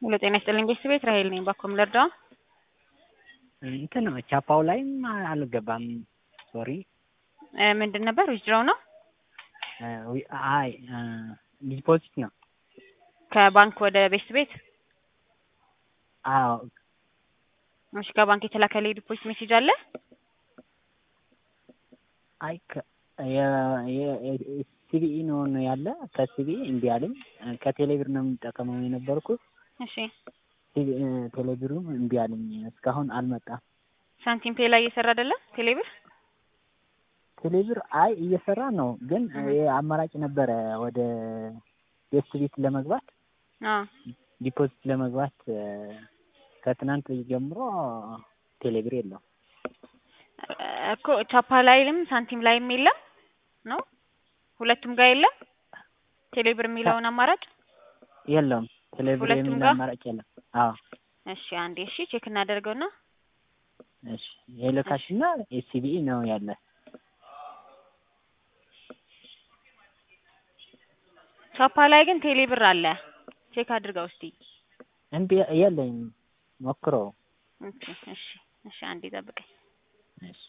ሄሎ ጤና ይስጥልኝ ቤተሰቤት ራሄል ነኝ። ባኮም ልርዳው? እንትን ነው ቻፓው ላይም አልገባም። ሶሪ እ ምንድን ነበር ዊዝድሮው ነው? አይ ዲፖዚት ነው። ከባንክ ወደ ቤት ቤት? አዎ እሺ ከባንክ የተላከልኝ ዲፖዚት ሜሴጅ አለ? አይ ሲቢኢ ነው ያለ። ከሲቢኢ እምቢ አለኝ። ከቴሌብር ነው የምጠቀመው የነበርኩት። እሺ ቴሌብሩም እምቢ አለኝ። እስካሁን አልመጣም። ሳንቲም ፔ ላይ እየሰራ አይደለም ቴሌብር? ቴሌብር አይ እየሰራ ነው፣ ግን አማራጭ ነበረ ወደ ቤስት ቤት ለመግባት አዎ ዲፖዚት ለመግባት ከትናንት ጀምሮ ቴሌብር የለውም እኮ ቻፓ ላይም ሳንቲም ላይም የለም ነው ሁለቱም ጋር የለም ቴሌብር የሚለውን አማራጭ የለውም። ቴሌብር ሁለቱም የሚል ጋር? አማራጭ የለም። አዎ እሺ አንዴ እሺ ቼክ እናደርገውና እሺ የሎካሽ እና የሲቢኢ ነው ያለ። ቻፓ ላይ ግን ቴሌብር አለ ቼክ አድርገው እስቲ እምቢ የለኝም ሞክሮ ኦኬ እሺ እሺ አንዴ ጠብቀኝ እሺ